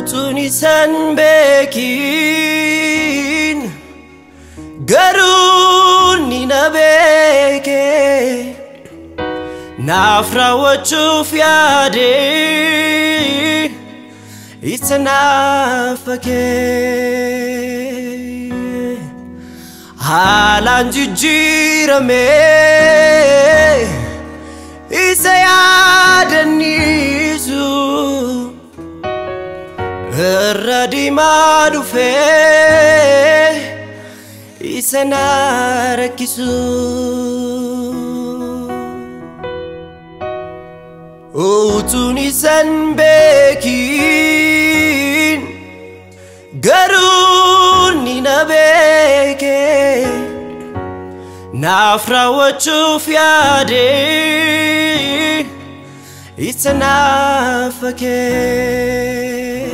utuun isan beekin garuu ni na beeke naaf raawwachuuf yaade isa naaf fakee haalaan jijjiirame isa yaadanniisu irra diimaa dhufee isa na rakkisu. Utuun isan beekin garuu ni na beeke naaf raawwachuuf yaade isa naaf fakee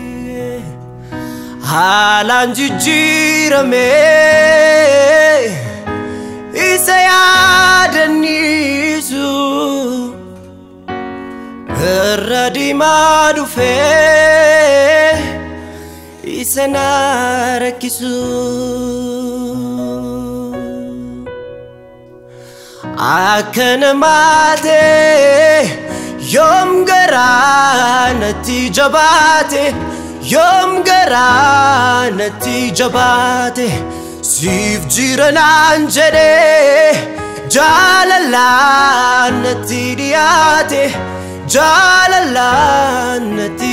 haalaan jijjiirame isa yaadanniisu. irra diimaa dhufee isa na rakkisu. Akka namaa ta'e yoom garaa natti jabaate yoom garaa natti jabaate siif jira naan jedhee jaalalaan natti dhiyaate. jaalalaan natti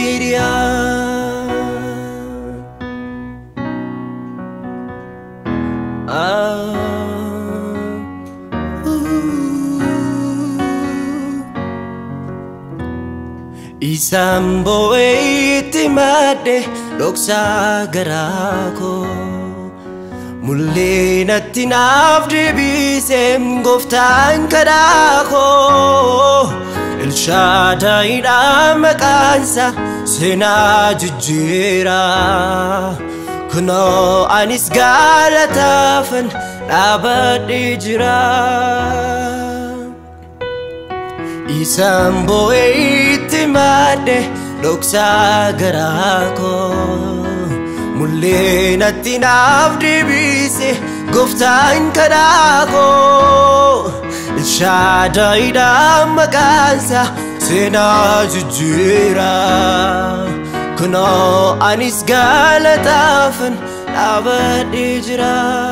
Isaan boo'ee itti madde dhoksaa garaa koo mullee natti naaf deebiseem gooftaan kadhaa koo. Elshaadaayidha maqaansa seenaa jijjiira kunoo anis galataafan dhaabadhee jira. Isaan boo'ee itti madde dhoksaa garaa koo mullee natti naaf deebise gooftaan kadhaa koo. Shaadaayidha maqaansa seenaa jijjiira kunoo anis galataafan dhaabadhee jira.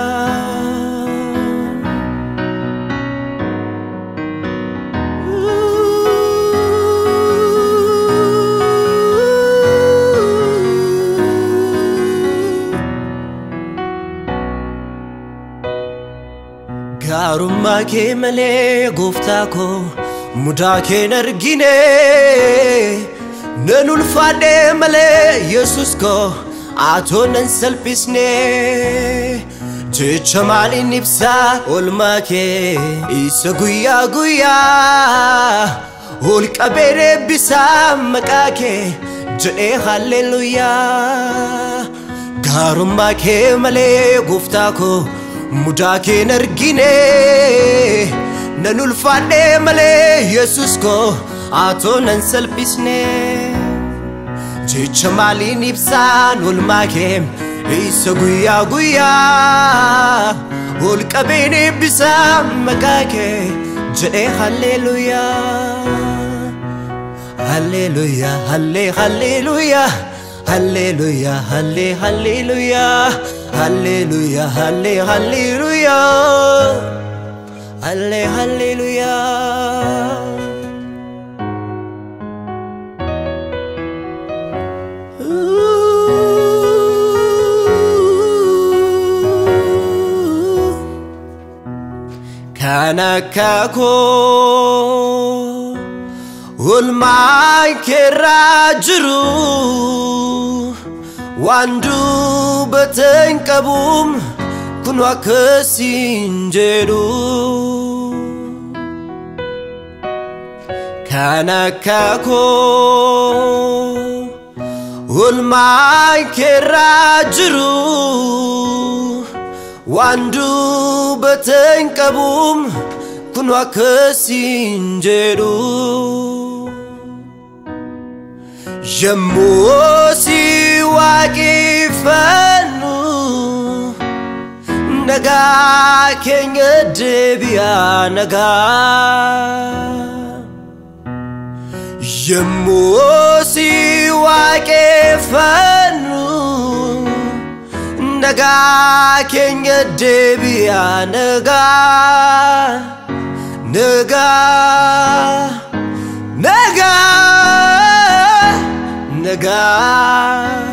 Gaarummaa kee malee gooftaa koo mudaa kee argine nan ulfaadhe malee yesus koo atoo nan salphisne jecha maaliin ibsaa olmaa kee isa guyyaa guyyaa ol qabee eebbisaa maqaa kee jedhee halleluuyaa gaarummaa kee malee gooftaa koo. mudaa kee argine nan ulfaadhe malee yesus koo atoo nan salphisne jecha maaliin ibsaan olmaa kee isa guyyaa guyyaa ol qabeen eebbisaa maqaa kee jedhee halleluuyaa halleluuyaa hallee halleluuyaa halleluuyaa hallee halleluuyaa Hallelujah, halle, hallelujah. Halle, hallelujah. Kan akka koo olmaa keerraa jiru. waan dubbatan qabuum kun akkasiin jedhu kan akka koo olmaa keerraa jiru waan dubbatan qabuum kun akkasiin jedhu Yemmuu si waaqeffannu nagaa keenya deebi'aa nagaa. Yemmuu si waaqeffannu nagaa keenya deebi'aa nagaa nagaa nagaa nagaa.